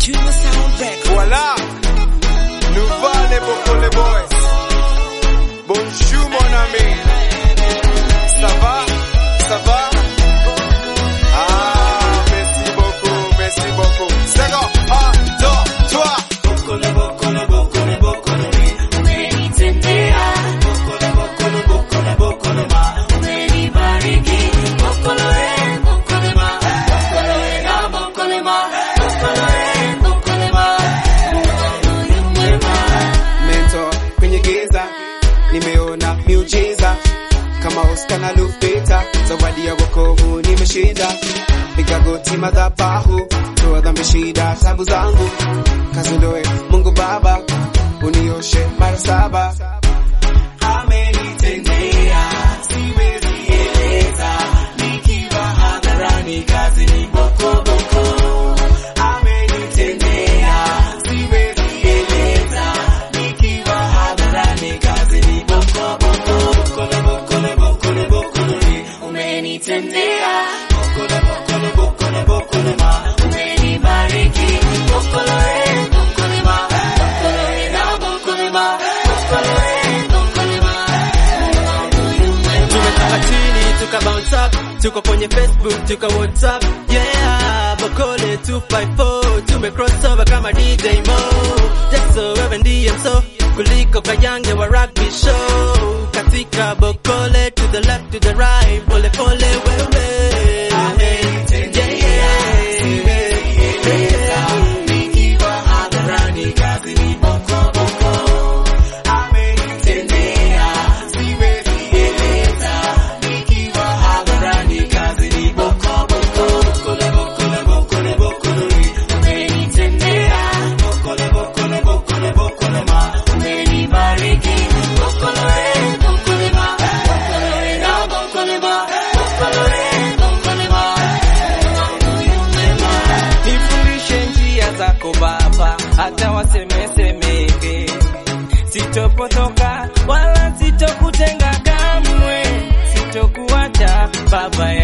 Voilà, nous voilà les Boko les boys. Bonjour mon ami. Ça va? Ça va? Ah, merci beaucoup, merci beaucoup. C'est bon, un, deux, trois. mentor kwenye giza nimeona miujiza kama Oscar na Lupita, zawadi ya wokovu nimeshinda. Piga goti madhabahu, toa dhambi, shida, tabu zangu, kazondoe Mungu Baba, unioshe mara saba. Amenitendea, siwezi eleza, nikiwa hadharani, kazi ni boko boko. Amenitendea, siwezi eleza, nikiwa hadharani, kazi ni boko boko. Bokole, bokole, bokole, bokole, umenitendea. Bokole, bokole, bokole, bokole, ma, umenibariki. Bokole, bokole, ma, bokole, na bokole, ma, bokole, bokole, ma, tumetoka chini tuka bounce up tuko kwenye facebook tuka whatsapp yeah bokole 254 tume cross over kama dj mo jaso wewe ndiye mso kuliko kayange wa rugby show katika bokole to the left to the right pole pole wewe nikiwa hadharani, kazi ni boko boko. Amenitendea, siwezi eleza, nikiwa hadharani, kazi ni boko boko. Bokole, bokole, bokole, bokole, umenitendea. Bokole, bokole, bokole, bokole, ma, umenibariki. Bokole, bokole, ma, bokole, na bokole, ma, bokole, bokole, ma, Mungu mwema. nifundishe njia zako Baba, hata wasemesemeke, sitopotoka wala sitokutenga kamwe, sitokuacha Baba